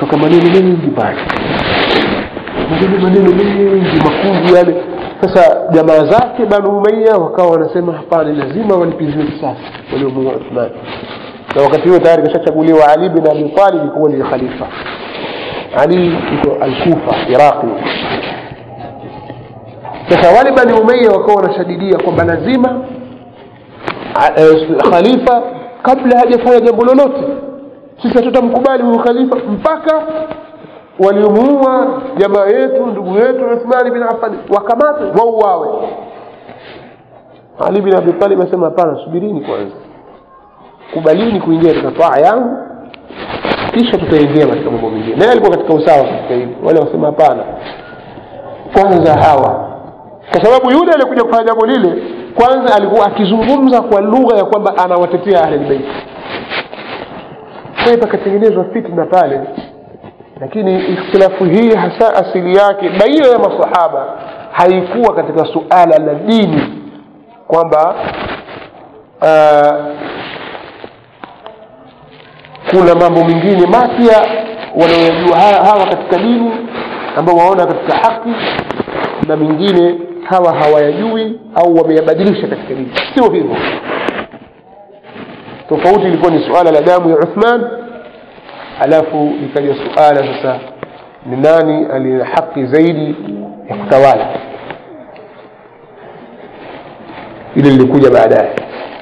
toka maneno mengi pale maneno maneno mengi makuvu yale sasa jamaa zake banu umaya wakawa wanasema hapana lazima walipiziwe kisasi waliomuua uthman na wakati huo tayari kashachaguliwa ali bin abi talib kuwa ni khalifa ali iko alkufa iraqi sasa wale bani umaya wakawa wanashadidia kwamba lazima khalifa kabla hajafanya jambo lolote sisi hatutamkubali huyu khalifa mpaka waliomuua jamaa yetu ndugu yetu uthmani bin affan wakamate wauawe ali bin abi talib asema hapana subirini kwanza kubalini kuingia katika taa yangu kisha tutaingia katika mambo mengine naye alikuwa katika usawa katika hili wale wasema hapana kwanza hawa kwa sababu yule aliyekuja kufanya jambo lile kwanza alikuwa akizungumza kwa lugha ya kwamba anawatetea ahlulbeiti kwa pakatengenezwa fitna pale lakini ikhtilafu hii hasa asili yake baina ya masahaba haikuwa katika suala la dini kwamba uh, kuna mambo mengine mapya wanaoyajua hawa katika dini ambao waona katika haki na mengine hawa hawayajui au wameyabadilisha katika dini sio hivyo tofauti ilikuwa ni suala la damu ya uthman alafu ikaja suala sasa ni nani aliye haki zaidi ya kutawala ile lilikuja baadaye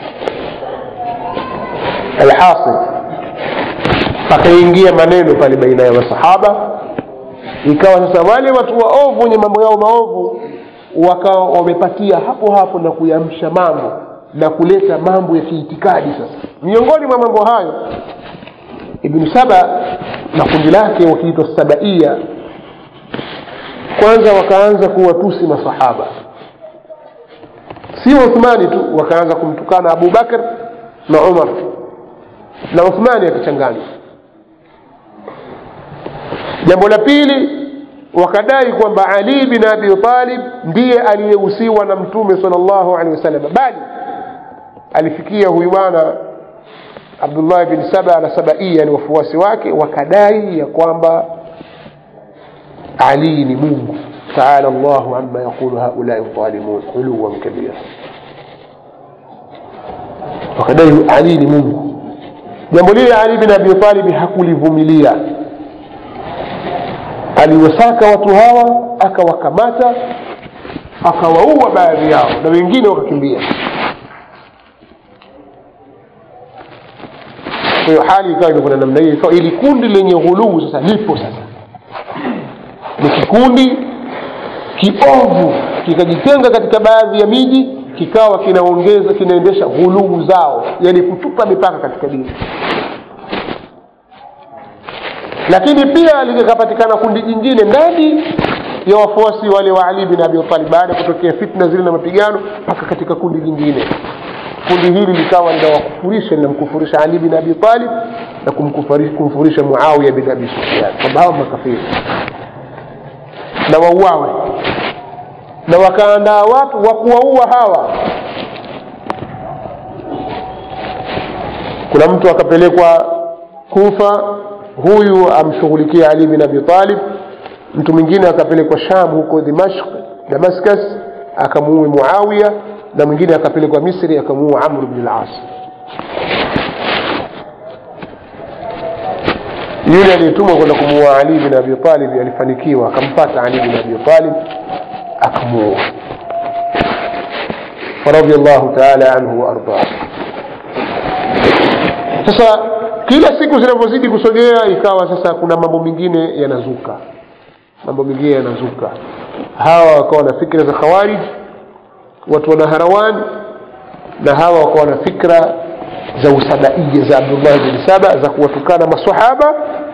alhasil pakaingia maneno pale baina ya masahaba ikawa sasa wale watu waovu wenye mambo yao maovu wakawa wamepatia hapo hapo na kuyamsha mambo na kuleta mambo ya kiitikadi sasa miongoni mwa mambo hayo ibnu saba na kundi lake wakiitwa sabaia kwanza wakaanza kuwatusi masahaba si uthmani tu wakaanza kumtukana abu bakr na umar na uthmani akichanganywa jambo la pili wakadai kwamba ali bin abi talib ndiye aliyehusiwa na mtume sal llahu alehi wasallam bali alifikia huyu bwana abdullah bin saba na sabaia ni wafuasi wake wakadai ya kwamba ali ni mungu taala llahu ama yaqulu haulai dhalimun uluwan kabira wakadai ali ni mungu jambo lile ali bin abi talibi hakulivumilia aliwasaka watu hawa akawakamata akawaua baadhi yao na wengine wakakimbia kwa hiyo hali ikawa imekuwa namna hiyo ikawa ili kundi lenye ghuluu sasa lipo sasa ni kikundi kiovu kikajitenga katika baadhi ya miji kikawa kinaongeza kinaendesha ghuluu zao yani kutupa mipaka katika dini lakini pia likapatikana kundi jingine ndani ya wafuasi wale wa ali bin abi talib baada ya kutokea fitna zile na mapigano mpaka katika kundi jingine kundi hili likawa linawakufurisha linamkufurisha ali bin abi talib na kumkufurisha muawiya bin abi sufyan kwamba hawa makafiri na wauawe na wakaandaa watu wa kuwaua hawa kuna mtu akapelekwa kufa huyu amshughulikia ali bin abi talib mtu mwingine akapelekwa sham huko dimashq damascus akamuue muawiya na mwingine akapelekwa misri akamuua amr bn las yule aliyetumwa kwenda kumuua ali bin abi talib alifanikiwa akampata ali bin abi talib akamuua فرضي الله تعالى عنه وارضاه sasa kila siku zinavyozidi kusogea ikawa sasa kuna mambo mengine yanazuka mambo mengine yanazuka hawa wakawa na fikra za khawarij watu wana harawan na hawa wakawa na fikra za usabaia za abdullah bin saba za kuwatukana masahaba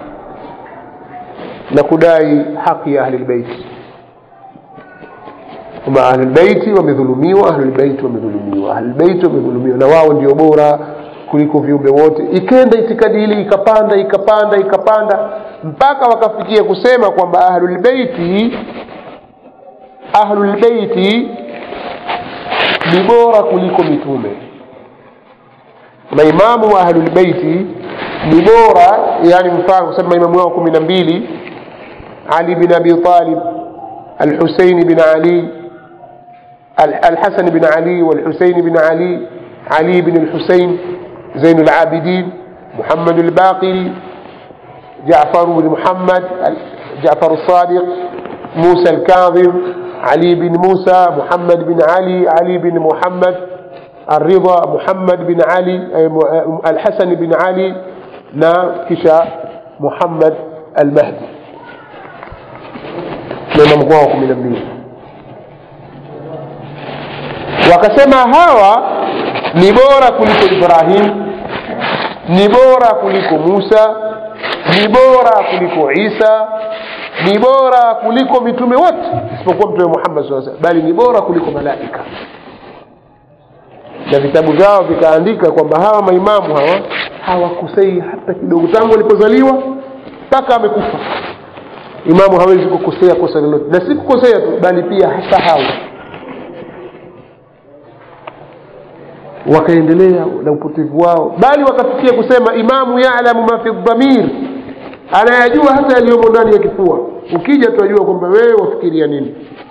na kudai haki ya ahlilbeiti kwamba ahlulbeiti wamedhulumiwa ahlulbeiti wamedhulumiwa ahlulbeiti wamedhulumiwa na wao ndio bora kuliko viumbe wote ikenda itikadi hili ikapanda ikapanda ikapanda mpaka wakafikia kusema kwamba ahlulbeiti ahlulbeiti ni bora kuliko mitume maimamu wa ahlulbeiti ni bora yani mfano kusema imamu wao kumi na mbili ali bin abi talib alhuseini bin ali الحسن بن علي والحسين بن علي علي بن الحسين زين العابدين محمد الباقر جعفر بن محمد جعفر الصادق موسى الكاظم علي بن موسى محمد بن علي علي بن محمد الرضا محمد بن علي الحسن بن علي نا كشا محمد المهدي لما مقواكم من النبي wakasema hawa ni bora kuliko ibrahim ni bora kuliko musa ni bora kuliko isa ni bora kuliko mitume wote isipokuwa mtume muhammad saa bali ni bora kuliko malaika na vitabu vyao vikaandika kwamba hawa maimamu hawa hawakosei hata kidogo tangu walipozaliwa mpaka amekufa imamu hawezi kukosea kosa lolote na si kukosea tu bali pia hasahau wakaendelea na upotevu wao bali wakafikia kusema imamu yalamu ma fi dhamir anayajua hata yaliyomo ndani ya kifua ukija tunajua kwamba wewe wafikiria nini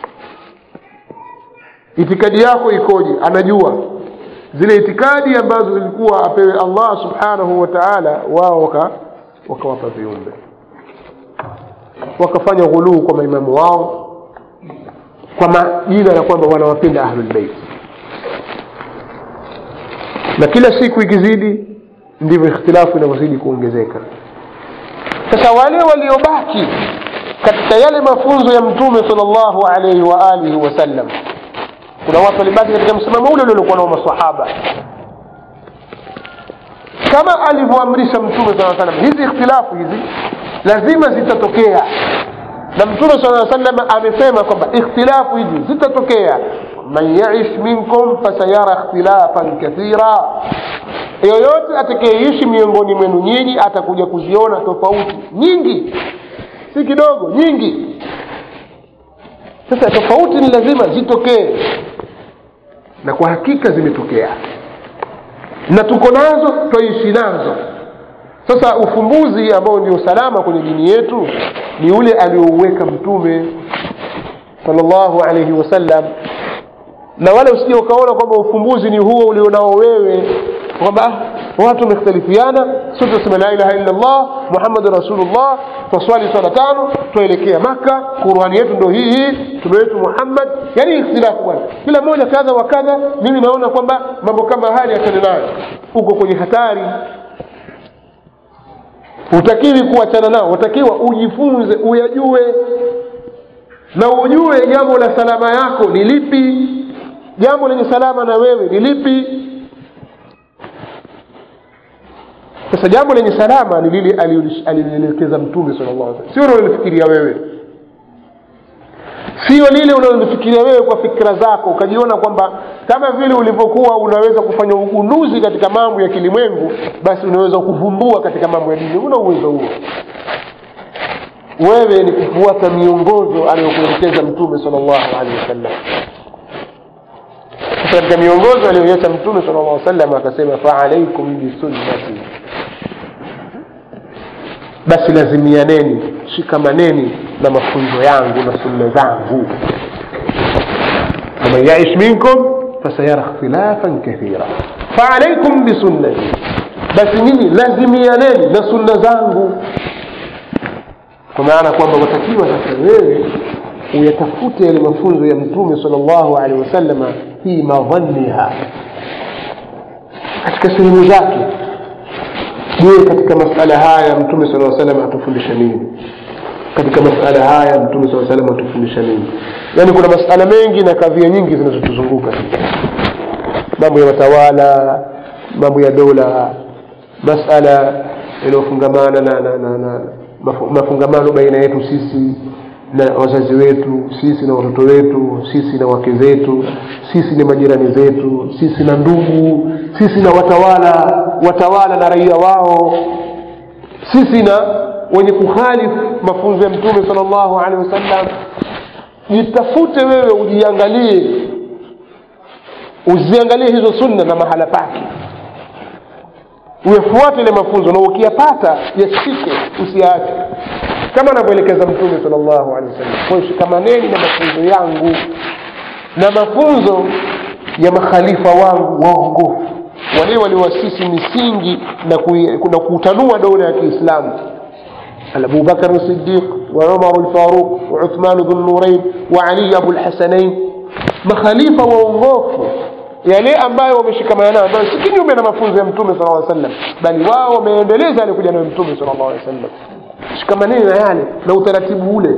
itikadi yako ikoje anajua zile itikadi ambazo zilikuwa apewe allah subhanahu wa taala wao waka wakawapa viumbe wakafanya ghuluu kwa maimamu wao kwa majina ya kwamba wanawapenda ahlulbeiti na kila siku ikizidi ndivyo ikhtilafu inavyozidi kuongezeka sasa wale waliobaki katika yale mafunzo ya mtume salllahu alaihi wa alihi wasallam kuna watu walibaki katika msimamo ule uliokuwa nao masahaba kama alivyoamrisha mtume saa salam hizi ikhtilafu hizi lazima zitatokea na mtume saa salam amesema kwamba ikhtilafu hizi zitatokea man yaish minkum fasayara ikhtilafan kathira yoyote atakayeishi miongoni mwenu nyinyi atakuja kuziona tofauti nyingi si kidogo nyingi sasa tofauti ni lazima zitokee na kwa hakika zimetokea na tuko nazo twaishi nazo sasa ufumbuzi ambao ndio salama kwenye dini yetu ni ule aliouweka mtume salllahu alaihi wasallam na wala usije ukaona kwamba ufumbuzi ni huo ulionao wewe kwamba watu wamekhtalifiana sote tunasema la ilaha illa allah muhammadun rasulullah twaswali swala tano twaelekea maka qurani yetu ndo hii hii mtume wetu muhammad yani ikhtilafu bwana kila mmoja kadha wa kadha mimi naona kwamba mambo kama hali achane nayo uko kwenye hatari utakiwi kuachana nao utakiwa ujifunze uyajue na ujue jambo la salama yako ni lipi jambo lenye salama na wewe ni lipi sasa jambo lenye salama ni lile alilielekeza mtume sala llah sio unalolifikiria wewe sio lile unalolifikiria wewe kwa fikira zako ukajiona kwamba kama vile ulivyokuwa unaweza kufanya ugunduzi katika mambo ya kilimwengu basi unaweza kuvumbua katika mambo ya dini una uwezo huo wewe ni kufuata miongozo aliyokuelekeza mtume sala llahu alehi wasallam katika miongozo aliyoiacha mtume sala llah sallam akasema faalaikum bisunnati basi lazimianeni shikamaneni na mafunzo yangu na sunna zangu faman yaish minkum fasayara ikhtilafan kathira faalaikum bisunnati basi nyinyi lazimianeni na sunna zangu kwa maana kwamba watakiwa sasa wewe uyatafute yale mafunzo ya mtume sal llahu alehi wasalama fi madhanniha katika sehemu zake je katika masala haya mtume saa salam atufundisha nini katika masala haya mtume saa salam atufundisha nini yaani kuna masala mengi na kadhia nyingi zinazotuzunguka mambo ya watawala mambo ya dola masala yanayofungamana na, na, na, na mafungamano baina yetu sisi na wazazi wetu sisi na watoto wetu sisi na wake zetu sisi na majirani zetu sisi na ndugu sisi na watawala watawala na raia wao sisi na wenye kukhalifu mafunzo ya mtume sal llahu alehi wasallam jitafute wewe ujiangalie uziangalie hizo sunna na mahala pake uyafuate ile mafunzo na ukiyapata yashike usiyaache kama anavyoelekeza mtume sal llahu alehi wasallam kwayo shikamaneni na mafunzo yangu na mafunzo ya makhalifa wangu waongofu wale waliowasisi misingi na, kui, na kutanua dola ya kiislamu أبو بكر الصديق وعمر الفاروق وعثمان ذو النورين وعلي أبو الحسنين مخاليفة وongofu yale ambayo wameshikamana nayo ambayo si kinyume na mafunzo ya mtume sala llaw sallam bali wao wameendeleza alikuja nayo mtume sala llahu alehi wa sallam shikamaneni na yale na utaratibu ule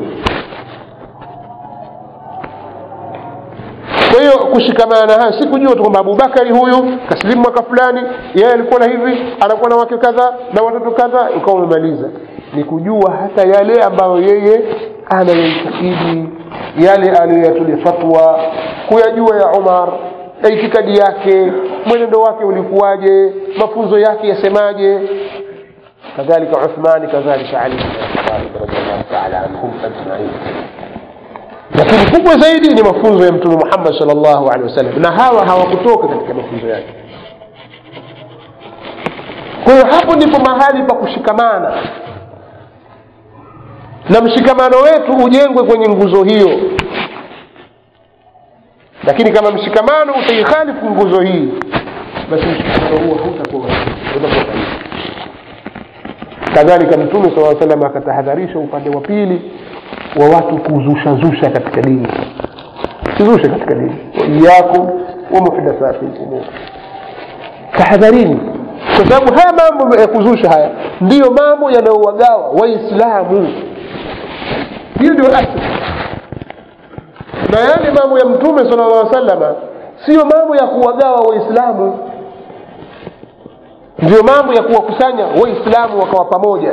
kwa hiyo kushikamana na hayo si kujua tu kwamba abubakari huyu kasilimu mwaka fulani yeye alikuwa na hivi anakuwa na wake kadha na watoto kadha ukawa umemaliza ni kujua hata yale ambayo yeye anayoitakidi yale aliyoyatulia fatwa kuyajua ya umar na itikadi yake mwenendo wake ulikuwaje mafunzo yake yasemaje kadhalika uthmani kadhalika ali bin abi talib radiallahu taala anhum ajmain lakini kubwa zaidi ni mafunzo ya mtume muhammad sal llahu alehi wasallam na hawa hawakutoka katika mafunzo yake kwa hiyo hapo ndipo mahali pa kushikamana na mshikamano wetu ujengwe kwenye nguzo hiyo lakini kama mshikamano utaikhalifu nguzo hii basi mshikamano huo hautakuwa utakuwa kadhalika mtume saa salam akatahadharisha upande wa pili wa watu kuzushazusha katika dini sizushe katika dini waiyakum wa muhdathati lumur tahadharini kwa sababu haya mambo ya kuzusha haya ndiyo mambo yanayowagawa waislamu hiyo ndio asli na yale mambo ya mtume sala llah salama siyo mambo ya kuwagawa waislamu ndio mambo ya kuwakusanya waislamu wakawa pamoja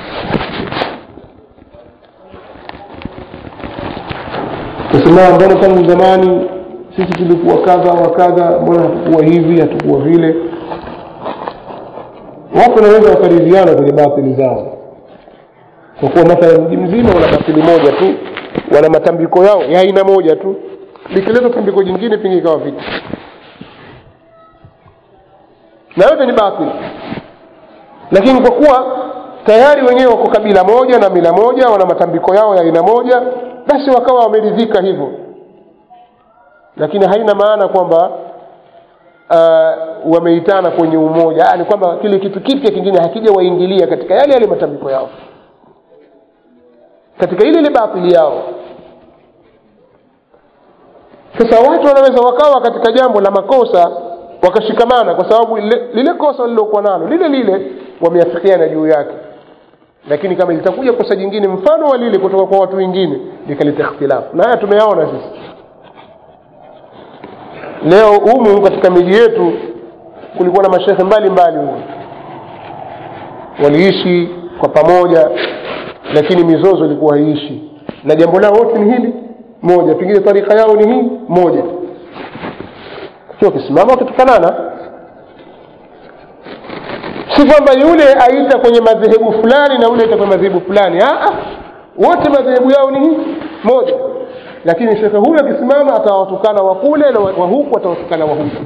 kusema mbona tangu zamani sisi tulikuwa kadha wa kadha mbona hatukuwa hivi hatukuwa vile watu wanaweza wakaridhiana kwenye batili zao kwa kuwa mathala mji mzima wana batili moja tu wana matambiko yao ya aina moja tu likileta tambiko jingine pengine ikawa vita na yote ni batili lakini kwa kuwa tayari wenyewe wako kabila moja na mila moja wana matambiko yao ya aina moja basi wakawa wameridhika hivyo lakini haina maana kwamba uh, wameitana kwenye umoja ni kwamba kile kitu kipya kingine hakija waingilia katika yale yale matambiko yao katika ile ile batili yao sasa watu wanaweza wakawa katika jambo la makosa wakashikamana kwa sababu lile, lile kosa walilokuwa nalo lile lile wameafikiana juu yake lakini kama litakuja kosa jingine mfano wa lile kutoka kwa watu wengine likaleta ikhtilafu na haya tumeyaona sisi leo humu katika miji yetu kulikuwa na mashehe mbalimbali humu waliishi kwa pamoja lakini mizozo ilikuwa haiishi na jambo lao wote ni hili moja pengine tarika yao ni hii moja sio kisimama wakitukanana si kwamba yule aita kwenye madhehebu fulani na yule aita kwenye madhehebu fulani wote madhehebu yao ni hii moja lakini shekhe huyu akisimama atawatukana wa kule na wa huku atawatukana wa huku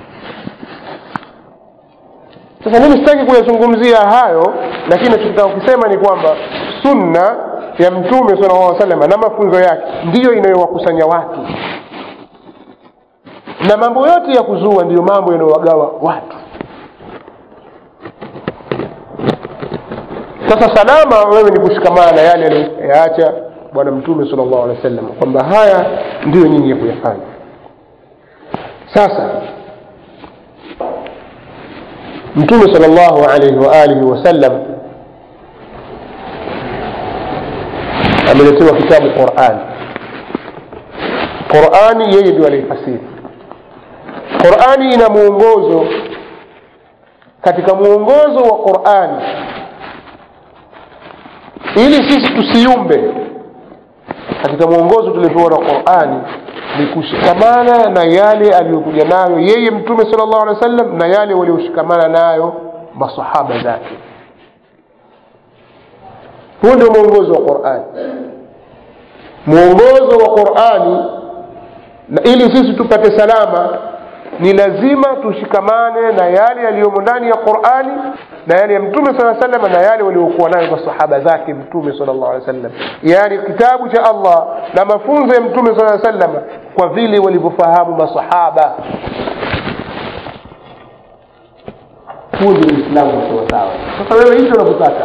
sasa mimi sitaki kuyazungumzia hayo lakini nachotaka kukisema ni kwamba sunna ya mtume sala llah salama na mafunzo yake ndiyo inayowakusanya watu na mambo yote ya kuzua ndiyo mambo yanayowagawa watu sasa salama wewe ni kushikamana na yale aliyoyaacha bwana mtume sala llahu alehi wa sallam kwamba haya ndiyo nyinyi ya kuyafanya sasa mtume sala llahu alaihi waalihi wasallam ameletewa kitabu quran qurani yeye ndio aliifasiri qurani ina mwongozo katika mwongozo wa qurani ili sisi tusiumbe katika mwongozo tuliopewa na qurani ni kushikamana na yale aliyokuja nayo yeye mtume sala llahu alehi wa sallam na yale walioshikamana nayo masahaba zake huu ndio mwongozo wa qurani mwongozo wa qurani na ili sisi tupate salama ni lazima tushikamane na yale yaliyomo ndani ya qurani na yale ya mtume saa sallam na yale waliokuwa nayo masahaba zake mtume sal llahu alih wasallam yaani kitabu cha allah na mafunzo ya mtume saa sallam kwa vile walivyofahamu masahaba huu ndio uislamu wa sawasawa sasa wewe hicho unavyotaka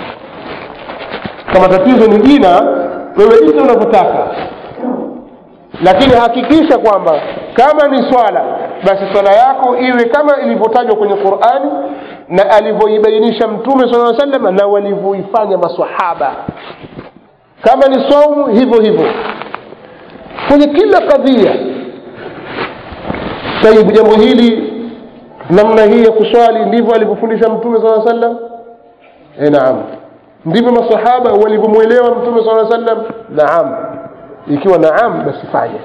kama tatizo ni jina wewe hicho unavyotaka lakini hakikisha kwamba kama ni swala basi swala yako iwe kama ilivyotajwa kwenye qurani na alivyoibainisha mtume saa salama na walivyoifanya masahaba kama ni saumu hivyo hivyo kwenye kila kadhia taibu jambo hili namna hii ya kuswali ndivyo alivyofundisha mtume saa sallam e, naam ndivyo masahaba walivyomwelewa mtume saa sallam naam ikiwa naam basi fanya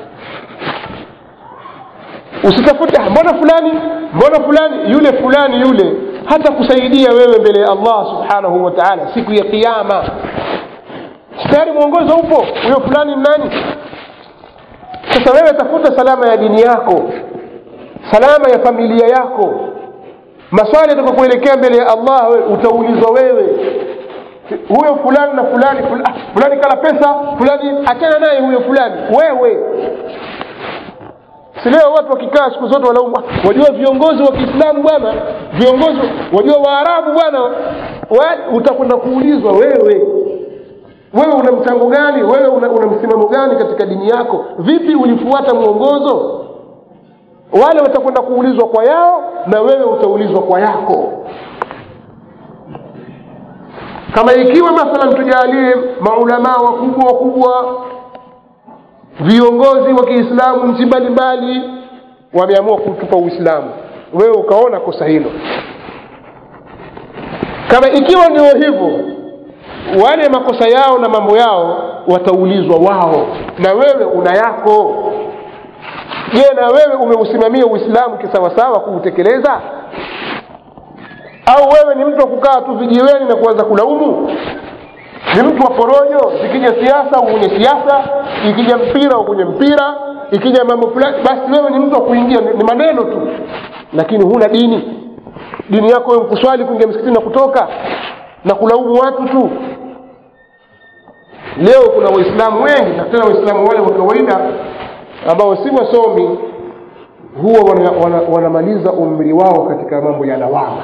usitafute mbona fulani mbona fulani yule fulani yule hata kusaidia wewe mbele ya allah subhanahu wa taala siku ya kiama tayari mwongozo upo huyo fulani ni nani sasa wewe tafuta salama ya dini yako salama ya familia yako maswali yatakakuelekea mbele ya allah we, utaulizwa wewe huyo fulani na fulani fulani, ah, fulani kala pesa fulani achana naye huyo fulani wewe si leo watu wakikaa siku zote walaumu wajua viongozi wa kiislamu bwana viongozi wajua waarabu bwana wa, utakwenda kuulizwa wewe wewe una mchango gani wewe una, una msimamo gani katika dini yako vipi ulifuata mwongozo wale watakwenda kuulizwa kwa yao na wewe utaulizwa kwa yako kama ikiwa mathalan tujalie maulamaa wakubwa wakubwa viongozi wa kiislamu nchi mbalimbali wameamua kutupa uislamu wewe ukaona kosa hilo kama ikiwa ndio hivyo wale makosa yao na mambo yao wataulizwa wao na wewe una yako je na wewe umeusimamia uislamu kisawasawa kuutekeleza au wewe ni mtu wa kukaa tu vijiweni na kuanza kulaumu ni mtu wa porojo zikija siasa kwenye siasa ikija mpira kwenye mpira ikija mambo fulani basi wewe ni mtu wa kuingia ni, ni maneno tu lakini huna dini dini yako wewe kuswali kuingia msikitini na kutoka na kulaumu watu tu leo kuna waislamu wengi na tena waislamu wale wa kawaida ambao si wasomi huwa wanamaliza wana, wana umri wao katika mambo ya lawama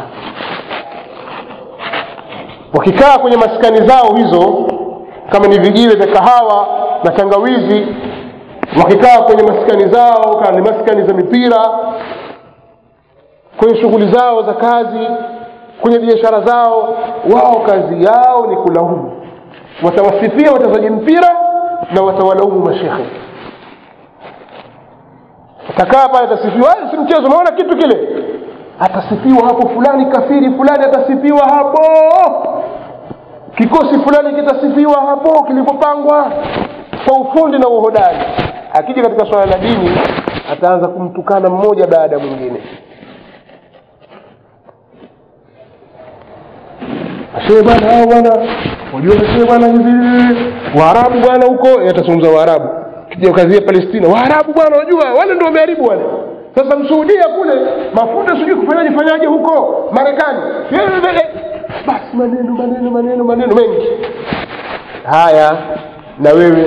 wakikaa kwenye maskani zao hizo kama ni vijiwe vya kahawa na tangawizi wakikaa kwenye maskani zao kama ni maskani za mipira kwenye shughuli zao za kazi kwenye biashara zao wao kazi yao ni kulaumu watawasifia wachezaji mpira na watawalaumu mashekhe atakaa pale atasifiwa si mchezo umeona kitu kile atasifiwa hapo fulani kafiri fulani atasifiwa hapo kikosi fulani kitasifiwa hapo kilivyopangwa kwa ufundi na uhodari akija katika swala la dini ataanza kumtukana mmoja baada ya mwingine shehe bwana hao bwana wajua shehe bwana hivi waarabu bwana huko atazungumza waarabu kija kazia palestina waarabu bwana wajua wale ndio wameharibu wale sasa msuhudia kule mafuta sijui kufanyaje fanyaje huko marekani basi maneno maneno maneno maneno mengi haya na wewe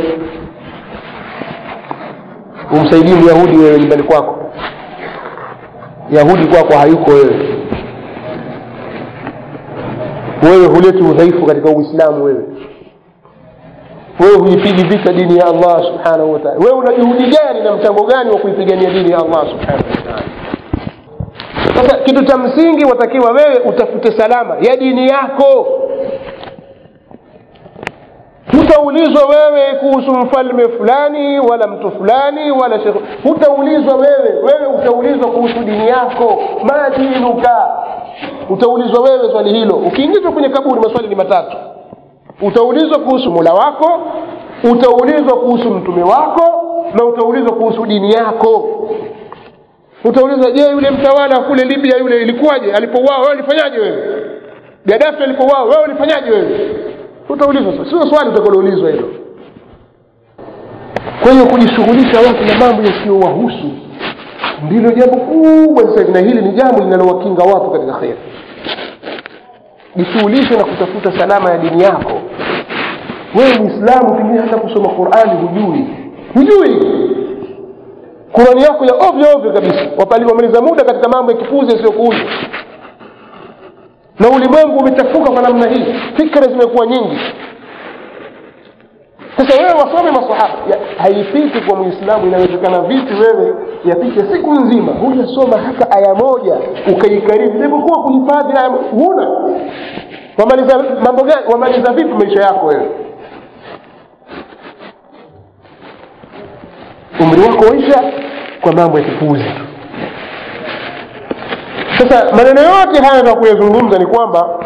umsaidie myahudi wewe nyumbani kwako yahudi kwako hayuko wewe wewe huleti udhaifu katika uislamu wewe wewe huipigi vita dini ya allah subhanahu wataala wewe una juhudi gani na mchango gani wa kuipigania dini ya allah subhanahu wataala sasa kitu cha msingi watakiwa wewe utafute salama ya dini yako hutaulizwa wewe kuhusu mfalme fulani wala mtu fulani wala shekh hutaulizwa wewe wewe utaulizwa kuhusu dini yako ma dinuka utaulizwa wewe swali hilo ukiingizwa kwenye kaburi maswali ni matatu utaulizwa kuhusu mola wako utaulizwa kuhusu mtume wako na utaulizwa kuhusu dini yako utaulizwa je yule mtawala kule libya yule ilikuwaje alipouawa wewe ulifanyaje wewe gadafi alipouawa wewe ulifanyaje wewe utaulizwa sio swali utakaloulizwa hilo kwa hiyo kujishughulisha watu na mambo yasiyowahusu ndilo jambo kubwa sasa hivi na hili ni jambo linalowakinga watu katika kheri jishughulishe na kutafuta salama ya dini yako wewe mwislamu pengine hata kusoma qurani hujui hujui qurani yako ya ovyo ovyo kabisa wapali wamaliza muda katika mambo ya kipuzi yasiyokuuza na ulimwengu umechafuka kwa namna hii fikra zimekuwa nyingi sasa wewe wasome masahaba haipiti kwa mwislamu inawezekana vipi wewe yapite siku nzima hujasoma hata aya moja ukaikariri ilivyokuwa kuhifadhi aya huna wamaliza mambo gani wamaliza vipi maisha yako wewe umri wako waisha kwa mambo ya kipuuzi sasa maneno yote haya za kuyazungumza ni kwamba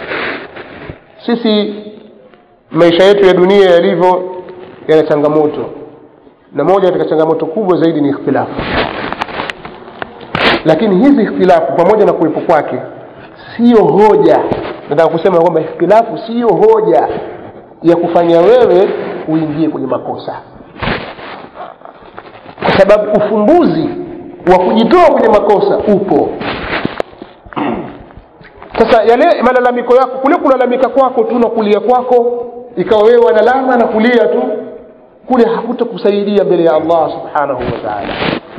sisi maisha yetu ya dunia yalivyo yana changamoto na moja katika changamoto kubwa zaidi ni ikhtilafu lakini hizi ikhtilafu pamoja na kuwepo kwake siyo hoja nataka kusema kwamba ikhtilafu siyo hoja ya kufanya wewe uingie kwenye makosa kwa sababu ufumbuzi wa kujitoa kwenye makosa upo sasa yale malalamiko yako kule kulalamika kwako tu na kulia kwako ikawa wewe wanalama na kulia tu kule hakutakusaidia mbele ya allah subhanahu wa taala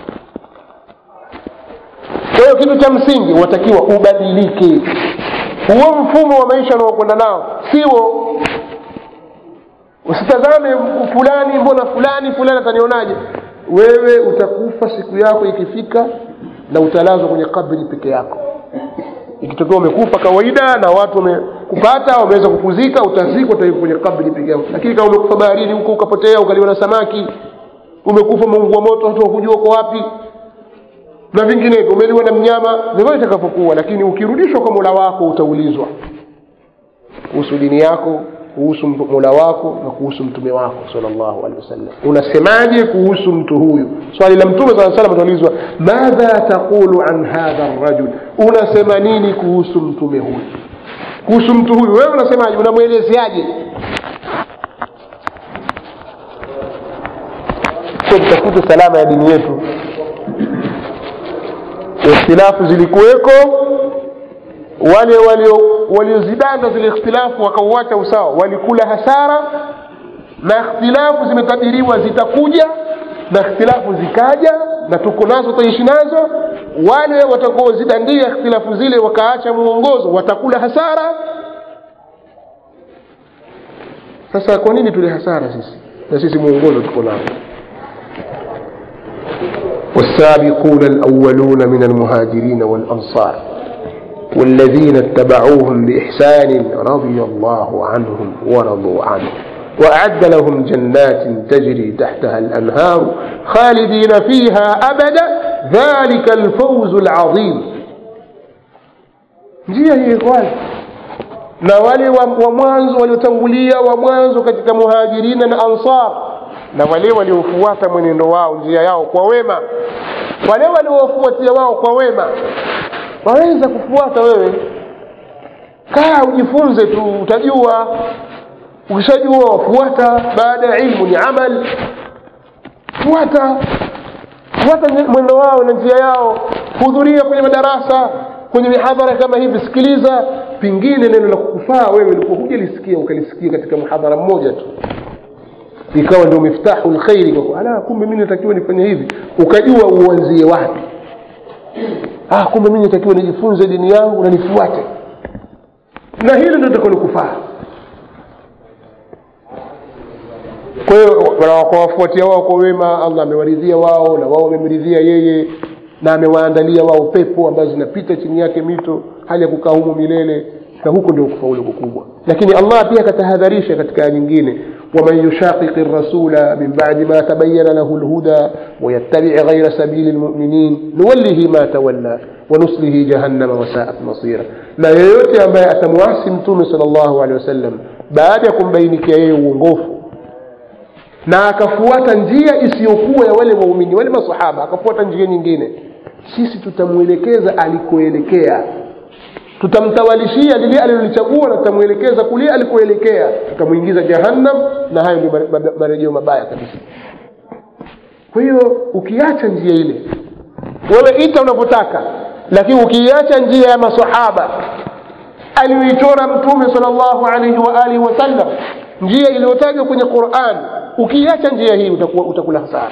kwa hiyo kitu cha msingi watakiwa ubadilike huo mfumo wa maisha unaokwenda nao siwo usitazame fulani mbona fulani fulani atanionaje wewe utakufa siku yako ikifika na utalazwa kwenye kabri peke yako ikitokea umekufa kawaida na watu wamekupata wameweza kukuzika utazikwa utaiva kwenye kabri peke yako lakini kama umekufa baharini huko ukapotea ukaliwa na samaki umekufa umeungua moto watu wakujua uko wapi na vinginevyo umeliwa na mnyama vyovyote itakavyokuwa lakini ukirudishwa kwa mola wako utaulizwa kuhusu dini yako kuhusu mola wako na kuhusu mtume wako salllahu alehi wasallam unasemaje kuhusu mtu huyu swali la mtume saa salam ataulizwa madha taqulu an hadha rajul unasema nini kuhusu mtume huyu kuhusu mtu huyu wewe unasemaje unamwelezeaje tutafute salama ya dini yetu ikhtilafu zilikuweko wale waliozidanda zile ikhtilafu wakauacha usawa walikula hasara na ikhtilafu zimetabiriwa zitakuja na ikhtilafu zikaja na tuko nazo tutaishi nazo wale watakaozidandia ikhtilafu zile wakaacha mwongozo watakula hasara sasa kwa nini tule hasara sisi na sisi mwongozo tuko nao والسابقون الأولون من المهاجرين والأنصار والذين اتبعوهم بإحسان رضي الله عنهم ورضوا عنه وأعد لهم جنات تجري تحتها الأنهار خالدين فيها أبدا ذلك الفوز العظيم njia hii ikhwani na wale wa mwanzo waliotangulia wa mwanzo katika muhajirina na ansar na wale waliofuata mwenendo wao njia yao kwa wema wale waliowafuatia wao kwa wema waweza kufuata wewe kaa ujifunze tu utajua ukishajua wafuata baada ya ilmu ni amal fuata fuata mwendo wao na njia yao hudhuria kwenye madarasa kwenye mihadhara kama hivi sikiliza pengine neno la kukufaa wewe ulikuwa hujalisikia ukalisikia katika mhadhara mmoja tu ikawa ndio miftahu lkhairi kwako ala kumbe mimi natakiwa nifanye hivi ukajua uanzie wapi ah kumbe mimi natakiwa nijifunze dini yangu na nifuate na hili ndio litakalokufaa kwa hiyo kwa wafuatia wao kwa wema allah amewaridhia wao na wao wamemridhia yeye na amewaandalia wao pepo ambazo zinapita chini yake mito hali ya kukaa humo milele na huko ndio kufaulu kukubwa lakini allah pia akatahadharisha katika aya nyingine ومن يشاقق الرسول من بعد ما تبين له الهدى ويتبع غير سبيل المؤمنين نوله ما تولى ونصله جهنم وساءت مصيرا na yeyote ambaye atamwasi mtume sal llahu alehi wasallam baada ya kumbainikia yeye uongofu na akafuata njia isiyokuwa ya wale waumini wale masahaba akafuata njia nyingine sisi tutamwelekeza alikoelekea tutamtawalishia lile alilolichagua na tutamwelekeza kulia alikoelekea tutamwingiza jahannam na hayo ndio marejeo mabaya kabisa kwa hiyo ukiacha njia ile wewe ita unavyotaka lakini ukiiacha njia ya masahaba aliyoichora mtume sal llahu alaihi wa alihi wasallam njia iliyotajwa kwenye quran ukiiacha njia hii utakuwa, utakula hasara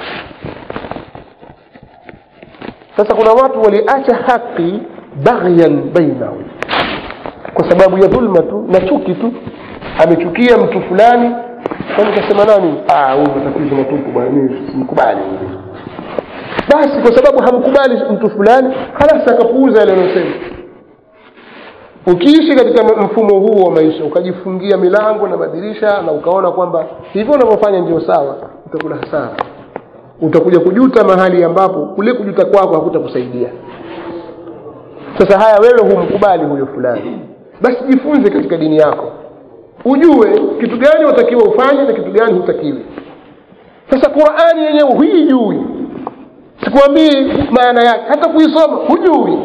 sasa kuna watu waliacha haki baghyan bainahum kwa sababu ya dhulma tu na chuki tu amechukia mtu fulani kwani kasema nani Ah, huyu matatizo matupu bwana mimi simkubali huyu basi kwa sababu hamkubali mtu fulani halasi akapuuza yale anayosema ukiishi katika mfumo huu wa maisha ukajifungia milango na madirisha na ukaona kwamba hivyo unavyofanya ndio sawa utakula hasara utakuja kujuta mahali ambapo kule kujuta kwako hakutakusaidia sasa haya wewe humkubali huyo fulani basi jifunze katika dini yako ujue kitu gani watakiwa ufanye na kitu gani hutakiwi sasa qurani yenyewe huijui sikwambii maana yake hata kuisoma hujui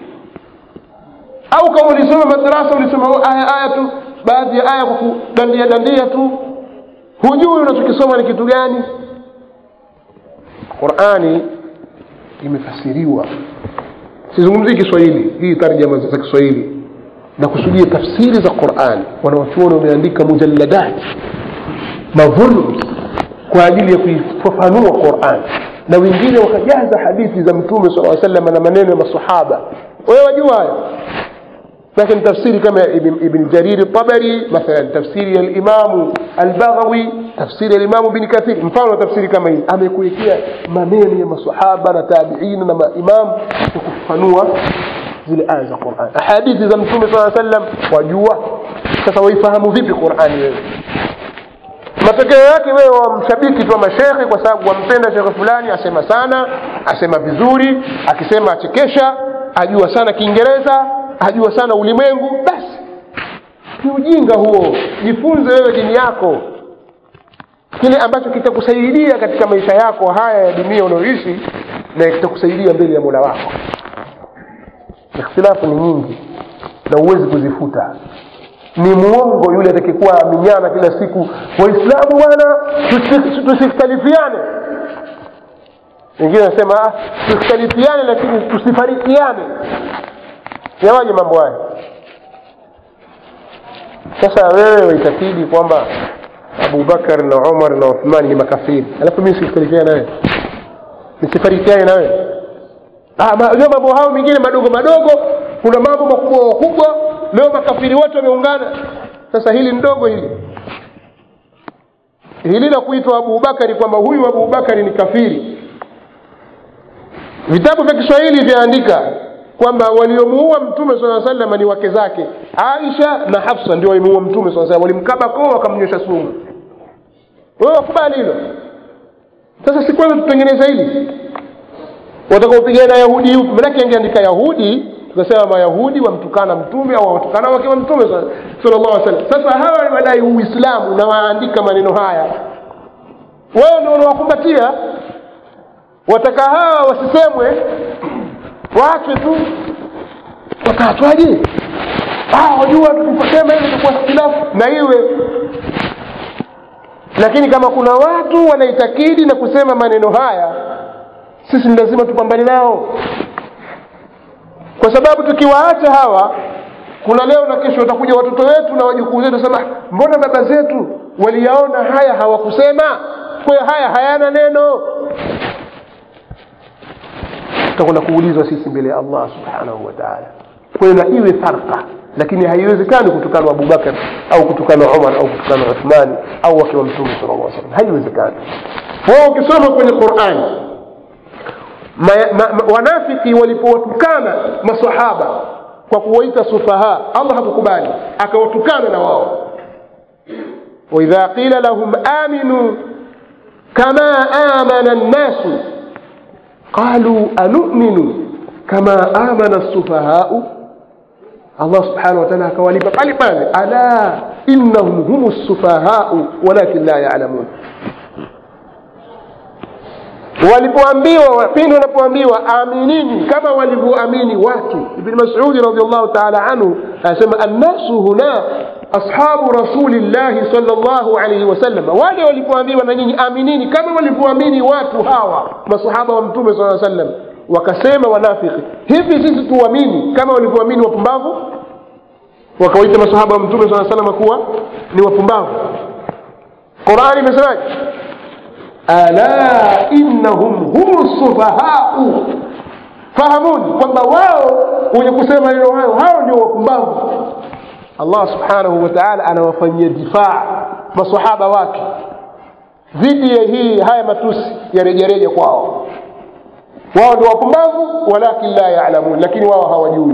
au kama ulisoma madarasa ulisoma aya aya tu baadhi ya aya kwa kudandia dandia tu hujui unachokisoma ni kitu gani qurani imefasiriwa sizungumzii kiswahili hii tarjama za kiswahili na kusudia tafsiri za qurani wanawachuoni wameandika mujalladat mavolums kwa ajili ya kuifafanua quran na wengine wakajaza hadithi za mtume sala salam na maneno ya masahaba wewe wajua hayo لكن تفسير كما ابن, ابن جرير الطبري مثلا تفسير الإمام البغوي تفسير الإمام ابن كثير مفano تفسير كما hii amekuwekea maneno ya masahaba na tabiin na maimam kukufanua zile aya za Qur'an hadithi za mtume صلى الله عليه وسلم wajua sasa waifahamu vipi Qur'ani wewe matokeo yake wewe wamshabiki tu wa mashekhe kwa sababu wampenda shekhe fulani asema sana asema vizuri akisema achekesha ajua sana kiingereza ajua sana ulimwengu basi ni ujinga huo jifunze wewe dini yako kile ambacho kitakusaidia katika maisha yako haya ya dunia unayoishi na kitakusaidia mbele ya mola wako ikhtilafu ni nyingi na huwezi kuzifuta ni muongo yule atakikuwa aminyana kila siku waislamu bwana tusikhtalifiane wengine wanasema "Ah, tusikhtalifiane lakini tusifarikiane yawaje mambo haya sasa wewe waitakidi kwamba abubakar na umar na uthmani ni makafiri alafu mimi sikhtalifiane nawe nisifarikiane na wewe Ah, ma- leo mambo hayo mengine madogo madogo kuna mambo makubwa makubwa leo makafiri wote wameungana sasa hili ndogo hili hili la kuitwa abubakari kwamba huyu abubakari ni kafiri vitabu vya kiswahili vyaandika kwamba waliomuua mtume saa salama ni wake zake aisha na hafsa ndio walimuua mtume saa salam walimkaba koo wakamnywesha sumu wewe wakubali hilo sasa si kwanza tutengeneza hili watakaopigana yahudi yupi manake angeandika yahudi tukasema mayahudi wamtukana mtume au watukana wake wa mtume sallallahu alaihi wasallam sasa hawa wadai uislamu na waandika maneno haya wewe ndio unawakumbatia wataka hawa wasisemwe waachwe tu wakaatwaje ah wajua tukiposema hivi itakuwa ikhtilafu na iwe lakini kama kuna watu wanaitakidi na kusema maneno haya sisi ni lazima tupambane nao kwa sababu tukiwaacha hawa kuna leo na kesho watakuja watoto wetu na wajukuu zetu sema mbona baba zetu waliyaona haya hawakusema kwa hiyo haya hayana neno tutakwenda kuulizwa sisi mbele ya allah subhanahu wa taala kwa hiyo na iwe farqa lakini haiwezekani kutukana abubakar au kutukana umar au kutukana uthmani au wake wa mtume sala llah salam haiwezekani wao ukisoma kwenye qurani ma, ma, ma, wanafiki walipowatukana masahaba kwa kuwaita sufaha allah hakukubali akawatukana na wao waidha qila lahum aminu kama amana nnasu qaluu anuminu kama amana lsufahau allah subhanahu wataala akawalipa pale pale ala innahum hum lsufahau walakin la yalamun walipoambiwa pindi wanapoambiwa aminini kama walivyoamini watu ibni masudi radiallahu taala anhu anasema annasu huna ashabu rasulillahi sal llahu alaihi wasallam wale walipoambiwa na nyinyi aminini kama walivyoamini watu hawa masahaba wa mtume saa sallam wakasema wanafiki hivi sisi tuamini kama walivyoamini wapumbavu wakawaita masahaba wa mtume saa salama kuwa ni wapumbavu qurani imesemaje ala innahum hum sufahau fahamuni kwamba wao wenye kusema maneno hayo hao ndio wapumbavu allah subhanahu wa taala anawafanyia difaa masahaba wake dhidi ya hii haya matusi ya rejareja kwao wao ndio wapumbavu walakin la yalamun lakini wao hawajui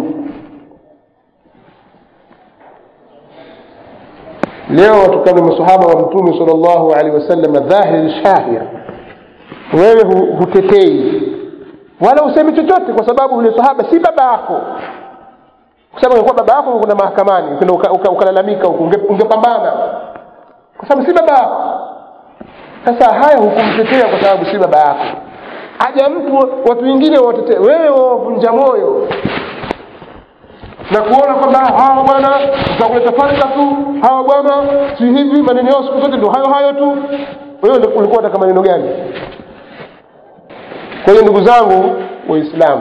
leo watukana masahaba wa mtume sal llahu alehi wasallam dhahiri shahir wewe hu- hutetei wala usemi chochote kwa sababu yule sahaba si baba yako kwa sababu ingekuwa baba yako kuna mahakamani ukenda uka- uka- ukalalamika huko unge- ungepambana kwa sababu si baba yako sasa haya hukumtetea kwa sababu si baba yako aja mtu watu wengine watetee wewe wavunja moyo na kuona kwamba hawa bwana utakuleta farka tu hawa bwana si hivi maneno yao siku zote ndo hayo hayo tu wewe ulikuwa unataka maneno gani kwa hiyo ndugu zangu waislamu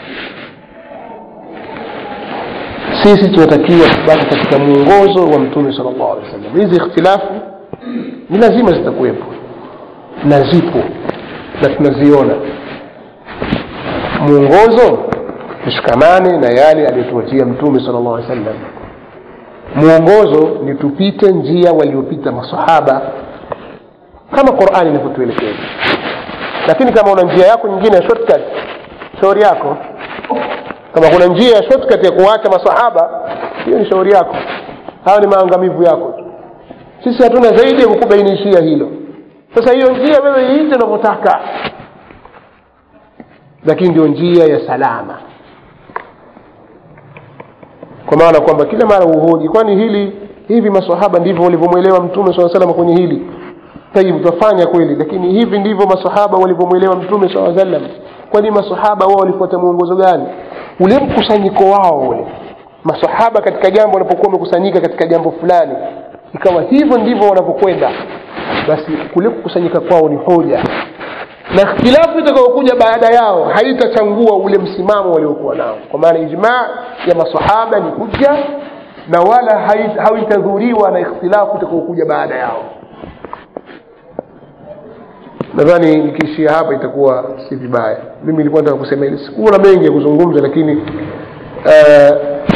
sisi tunatakiwa kubaki katika mwongozo wa mtume sal llahu alehi wasallam hizi ikhtilafu ni lazima zitakuwepo na zipo na tunaziona mwongozo tushikamane na yale aliyotuachia mtume sal llahu alehi wasallam mwongozo ni tupite njia waliopita masahaba kama qurani inavyotuelekeza lakini kama una njia yako nyingine ya shortcut shauri yako kama kuna njia ya shortcut ya kuwacha masahaba hiyo ni shauri yako hayo ni maangamivu yako tu sisi hatuna zaidi ya kukubainishia hilo sasa hiyo njia wewe iite unavyotaka lakini ndio njia ya salama kwa maana kwamba kila mara uhoji kwani hili hivi masahaba ndivyo walivyomwelewa mtume saa salama kwenye hili tayib twafanya kweli lakini hivi ndivyo masahaba walivyomwelewa mtume saa sallam kwani masahaba wao walifuata mwongozo gani ule mkusanyiko wao ule masahaba katika jambo wanapokuwa wamekusanyika katika jambo fulani ikawa hivyo ndivyo wanavyokwenda basi kule kukusanyika kwao ni hoja na ikhtilafu itakayokuja baada yao haitachangua ule msimamo waliokuwa nao kwa maana ijmaa ya masahaba ni hujja na wala hai- haitadhuriwa na ikhtilafu itakayokuja baada yao nadhani nikiishia hapa itakuwa si vibaya mimi nilikuwa nataka kusema hili sikuwa na mengi ya kuzungumza lakini uh,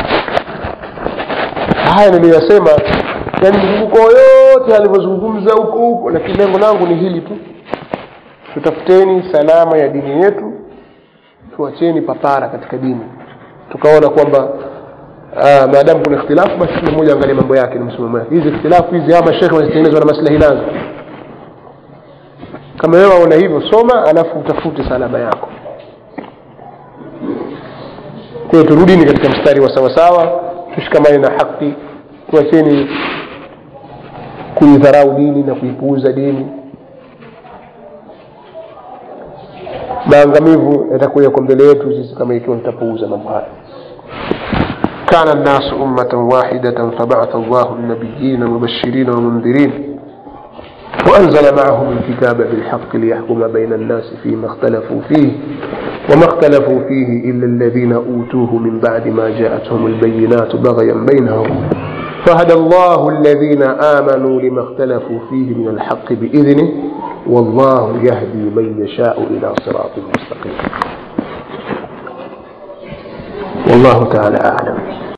haya niliyoyasema yani mzunguko yote alivyozungumza huko huko lakini lengo langu ni hili tu tutafuteni salama ya dini yetu tuacheni papara katika dini tukaona kwamba uh, maadamu kuna ikhtilafu basi kila mmoja angalie mambo yake na msimamo yake hizi ikhtilafu hizi ama shekhe wanazitengenezwa na maslahi nazo kama wewe waona hivyo soma alafu utafute salama yako kwa hiyo turudini katika mstari wa sawasawa tushikamane na haki tuacheni kuidharau dini na kuipuuza dini maangamivu yatakuwa yako mbele yetu sisi kama ikiwa tutapuuza mambo haya كان الناس أمة واحدة فبعث الله النبيين مبشرين ومنذرين وأنزل معهم الكتاب بالحق ليحكم بين الناس فيما اختلفوا فيه وما اختلفوا فيه إلا الذين أوتوه من بعد ما جاءتهم البينات بغيا بينهم فهدى الله الذين آمنوا لما اختلفوا فيه من الحق بإذنه والله يهدي من يشاء إلى صراط مستقيم والله تعالى أعلم